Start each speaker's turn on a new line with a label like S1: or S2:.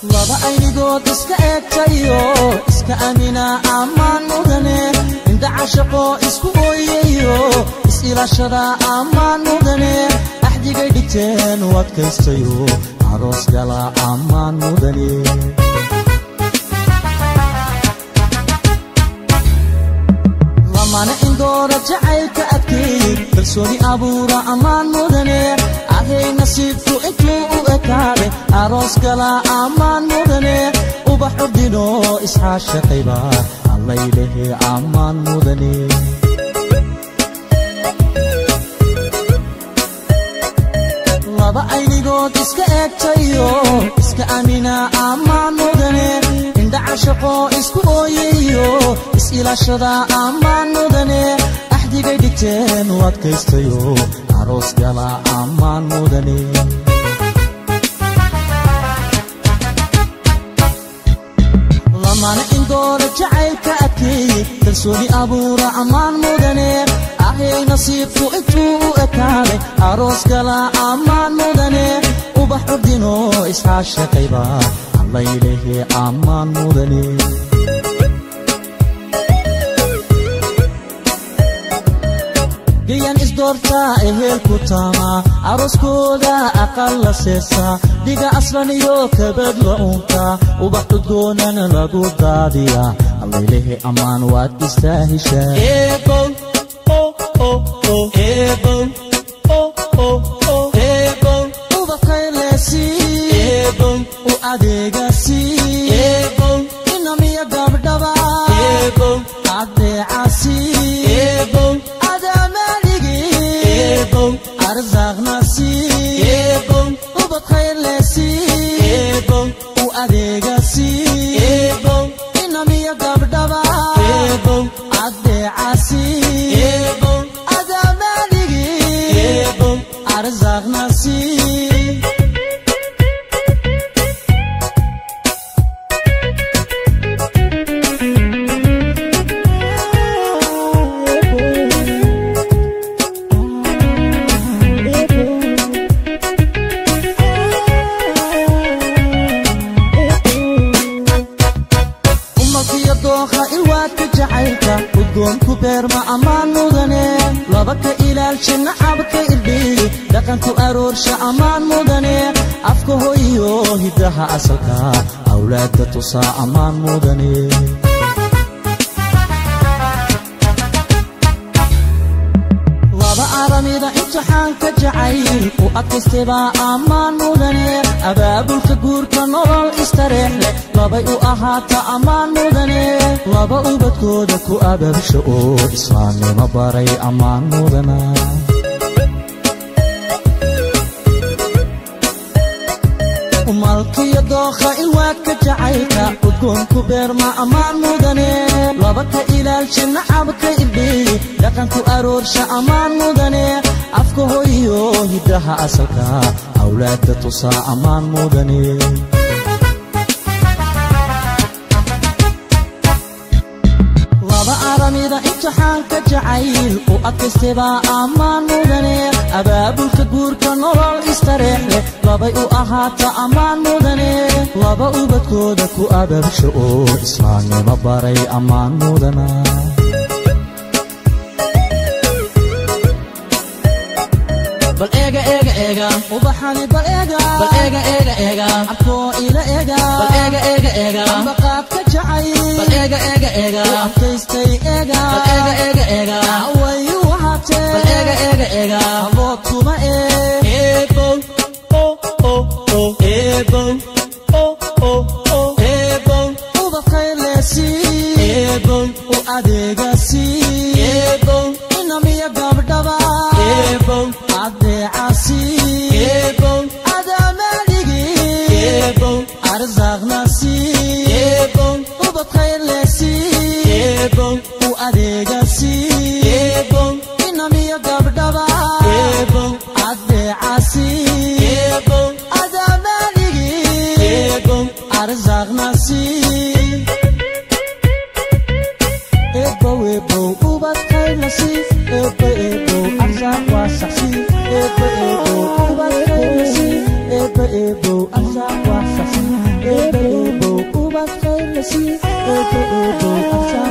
S1: laba aynigood iska eegtayo iska amina ammaan mudane indha cashaqo isku ooyayo is-ilaashada ammaan mudane axdigay dhigteen u adkaystayo aroos gala ammaan mudane lamana indoora jacaylka adkeeyey kalsooni abuura ammaan mudane ahay nasiibku intuu u ekaaday aroos gala ammaan mudane ubax ordino isxaashaqayba allaylehe ammaan mudane laba aynigood iska eegtayo iska amina ammaan mudane indha cashaqo isku ooyayo is-ilaashada ammaan mudane axdigay dhigteen u adkaystayo aroos gala ammaan mudane lamana indoora jacaylka adkeeyey kalsooni abuura ammaan mudane ahay nasiibku intuu u ekaaday aroos gala ammaan mudane ubax ordino isxaashaqayba allaylehe ammaan mudane gayan isdoortaa ehelku taamaa arooskooda aqal la seesaa dhiga aslan iyo kabad la uuntaa ubax udgoonan lagu daadiyaa allaylehe ammaan waad istaahishaa u adeegasi inamiya gabdhaba adeecasi adamaligi arsaaqnasi ubad khayrlesi u adeegasi inamiya gabdhaba adeecasi adamaligi arsaaqnasi umalkiyo dooqa ilwaadka jacaylka udgoonku beerma ammaan mudane laba ka ilaalsha nacabka irdhiyi dhaqanku aroorsha ammaan mudane afka hoyiyo hiddaha asalka awlaadda tusaa ammaan mudane laba aramida imtixaanka jacayl u adkaystebaa ammaan mudane abaabulka guurka nolol istareex leh labay u ahaata ammaan mudane laba ubadkooda ku ababsha oo islaamnimo baray ammaan mudana umalkiyo dookha ilwaadka jacaylka udgoonku beerma ammaan mudane laba ka ilaalsha nacabka irdhiyi dhaqanku aroorsha ammaan mudane afka hoyiyo hiddaha asalka awlaadda tusaa ammaan mudane laba aramida imtixaanka jacayl u adkaystebaa ammaan mudane abaabulka guurka nolol istareex leh labay u ahaata ammaan mudane laba ubadkooda ku ababsha oo islaamnimo baray ammaan mudana bal eega eega eega ubaxani bal eega bal eega eega eega abkoo ila eega bal eega eega eega ambaqaadka jacay bal eega eega eega abkaystay eega bal eega eega eega wayu wahatee bal eega eega eega abood kuma ee eebow oh oh oh eebow oh oh oh eebow ubad khayrleesi eebow u adeegasi eebow inamiya gabdhaba eebow adeecasi eebow adamaligi eebow arsaaqnasi eebow ubad khayrlesi eebow u adeegasi eebow inamiya gabdhaba eebow adeecasi eebow adamaligi eebow arsaaqnasi ebow ebow ubad khayrlasi ebo ebo arsaaq waa saxsi ebo ebo ubad khayrlasi ebo ebo arsaaq waa saxsi ebo ubad khayr la sii eebbe eebow arsaa